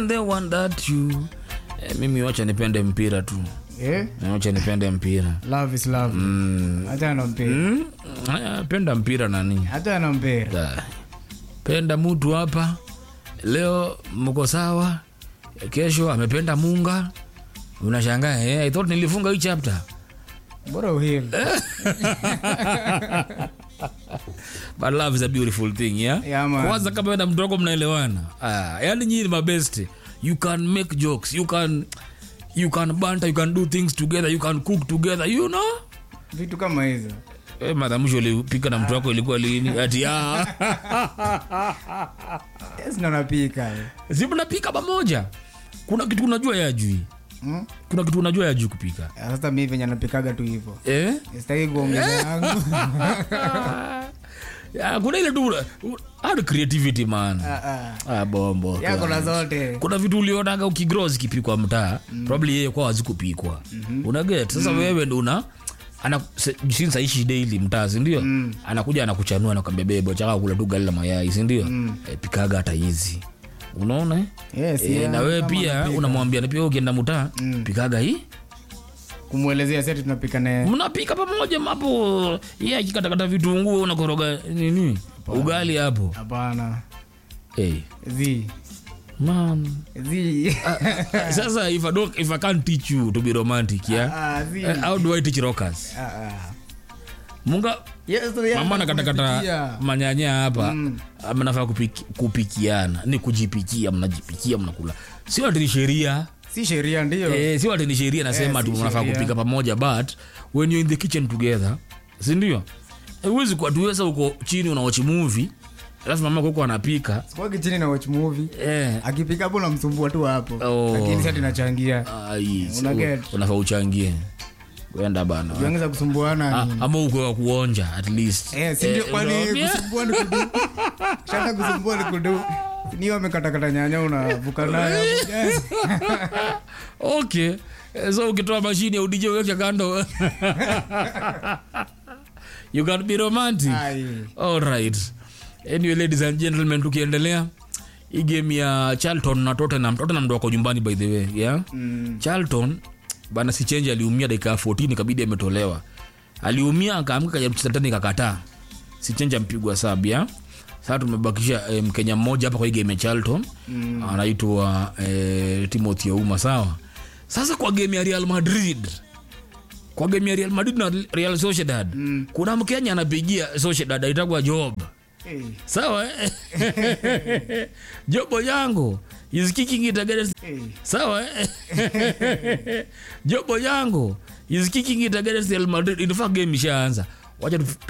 the one that you eh, mimi wacha nipende mpira tu Eh? Eh, wacha nipende mpira Love is love. mm. Hata na mpira. Mm. Aya, penda mpira nani Hata na mpira. Da. penda mtu hapa leo mko sawa kesho amependa munga unashangaa eh, I thought nilifunga hii chapter Bora uhili. but love is a beautiful thing yeah? Yeah, man. kwanza kama na mtu wako mnaelewana ah, yani nyinyi ni mabest you can make jokes you can you can banter you can do things together you can cook together you know Vitu kama hizo. Eh, mara mwisho ulipika na mtu wako ilikuwa lini ati ah. Yes, na napika. si mnapika pamoja kuna kitu unajua yajui Hmm? kuna kitu unajua yajui kupika Sasa mimi venye napikaga tu hivyo. eh? Sitaki kuongeza yangu. ya, kuna ile tu hard creativity man Ah, ah. ah, bombo Yako na zote. kuna vitu ulionaga ukigrow zikipikwa mtaa mm. probably yeye kwa hazikupikwa mm-hmm. unaget sasa mm. wewe ndo una ana se- since aishi daily mtaa sindio mm. anakuja anakuchanua nakwambia bebo chaka kula tu gali la mayai sindio mm. e, pikaga hata hizi unaona eh? Yes, e, yeah, na wewe kama pia napika. unamwambia na pia ukienda mtaa mm. pikaga hii Kumwelezea seti tunapika naye. mnapika pamoja hapo ye akikatakata vitunguu unakoroga nini ugali hapo Hapana. hey, Zi. man Zi. sasa if I, don't, if I can't teach you to be romantic yeah Ah, zi. Eh, how do I teach rockers Ah, ah. munga Yes, so yeah, mama nakatakata kunapikia. manyanya hapa mm. mnafaa kupiki, kupikiana ni kujipikia mnajipikia mnakula sio ati ni sheria Si sheria ndio. eh, sio ati ni sheria nasema Eh, tu si mnafaa sheria. kupika pamoja but when you're in the kitchen together sindio huwezi kuwa tuweza uko chini unawachi movie alafu mama kuko anapika Sikuwagi chini na watch movie. eh, Akipika hapo namsumbua tu hapo. Oh. Lakini sasa tunachangia. ai, si- Una get. unafaa uchangie kwenda bana Tuanza kusumbuana. Ah, ama uko wa kuonja at least Eh, si ndio Eh, kwani unaambia? kusumbua ni kudu. Shata kusumbua ni kudu. Ni wamekatakata nyanya unavuka nayo. Yes. okay Eh, so ukitoa mashini ya udj uweke kando you can be romantic Ai. alright anyway ladies and gentlemen tukiendelea hii game ya charlton na tottenham tottenham ndo wako nyumbani by the way yeah? Mm. charlton bana si change aliumia dakika ya 14 ikabidi ametolewa aliumia akaamka kajaribu kucheza tena ikakataa si change ampigwa sab ya sasa tumebakisha eh, mkenya mmoja hapa kwa hii game ya charlton mm. anaitwa eh, timothy ouma sawa sasa kwa game ya real madrid kwa game ya real madrid na real sociedad mm. kuna mkenya anapigia sociedad aitagwa job Eh, sawa eh? jobo yangu is kicking it against eh. sawa eh? jobo yangu is kicking it against real madrid in fact game ishaanza wacha tu